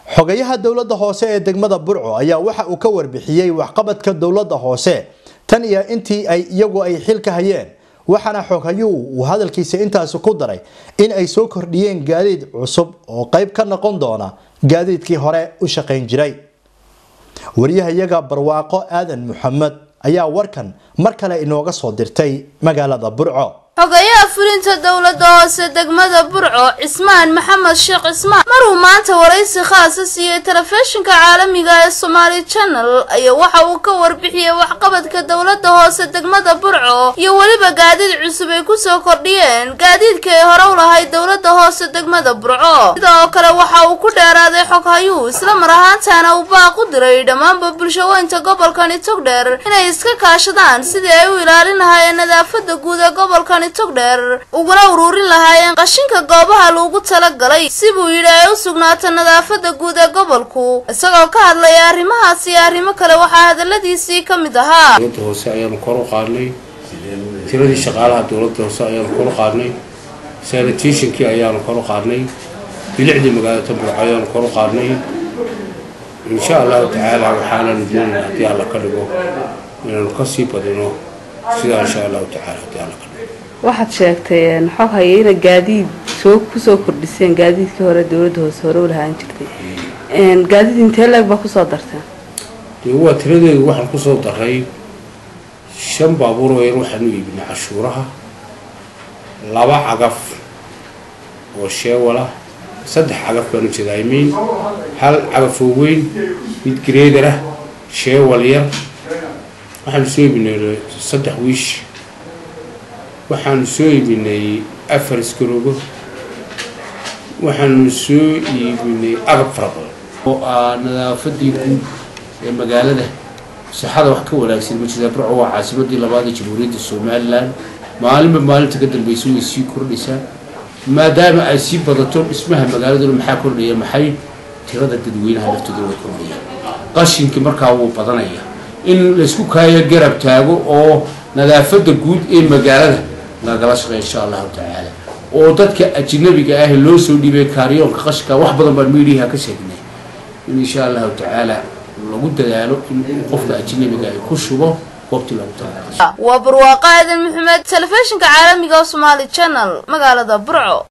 xogayaha dowladda hoose ee degmada burco ayaa waxa uu ka warbixiyey waxqabadka dowladda hoose tan iyo intii ay iyagu ay xilka hayeen waxaana xoghayuhu uu hadalkiisa intaasi ku daray in ay soo kordhiyeen gaadiid cusub oo qayb ka noqon doona gaadiidkii hore u shaqayn jiray waryahayaga barwaaqo aadan maxamed ayaa warkan mar kale inooga soo dirtay magaalada burco xogayaha fulinta dowladda hoose degmada burco cismaan maxamed sheekh cismaan maruu maanta waraysi khaasa siiyey telefishinka caalamiga ee somaali channel ayaa waxa uu ka warbixiyey waxqabadka dowladda hoose degmada burco iyo weliba gaadiid cusub ay kusoo kordhiyeen gaadiidka ay hore u lahayd dowladda hoose degmada burco sidoo kale waxa uu ku dheeraaday xoghayuhu isla mar ahaantaana uu baaq u diray dhammaanba bulshaweynta gobolkani togdheer inay iska kaashadaan sidii ay u ilaalin lahaayeen nadaafada guud ee gobolkani togdheer uguna uruurin lahaayeen qashinka goobaha loogu talagalay si buu yidhi ay u sugnaato nadaafada guud ee gobolku isagoo ka hadlaya arrimahaas iyo arrimo kale waxaa hadaladiisii ka mid ahaa dowladda hoose ayaanu kor u qaadnay tiradii shaqaalaha dowladda hoose ayaanu kor u qaadnay sanitationkii ayaanu kor u qaadnay bilicdii magaalada tamburco ayaanu kor u qaadnay insha allahu tacaala waxaananu doonayna haddii alla ka dhigo inaanu kasii badino sidaa insha allahu tacaala haddii alla ka dhigo waxaad sheegtay xog haya ina gaadiid soo kusoo kordhiseen gaadiidkii hore dowladda hoose hore u lahaan jirtay gaadiid intee leeg baa kusoo darteen dee waa tiradeedu waxaan kusoo daray shan baabuur oo yar waxaanu iibinay cashuuraha laba cagaf oo sheewalah saddex cagaf baanu jeeda imiin hal cagaf oo weyn mid greedar ah sheewal yar waxaanu soo iibinay saddex wiish waxaanu soo iibinay afar iskaroogo waxaanu soo iibinay agab fara badan oo ah nadaafadii guud ee magaalada sixada wax ka wanaagsan ma jirta burco waa caasimadii labaad ee jamhuuriyadda somalilan maalinba maalinta ka dambeysa way sii kordhaysaa maadaama ay sii badato dhismaha magaaladuna maxaa kordhaya maxay tirada dadweynaha laftooda way kordhayaan qashinkii markaa wuu badanaya in laysku kaayo garab taago oo nadaafada guud ee magaalada lagala shaqeeya insha allahu tacaala oo dadka ajnabiga ah loo soo dhiibay kaaryoonka qashka wax badan baan miidiyaha ka sheegnay in insha allahu tacaala lagu dadaalo in qofka ajnabiga ay ku shubo goobtii lagu talagalay waa barwaaqo aadan maxamed telefishinka caalamiga somaali channel magaalada burco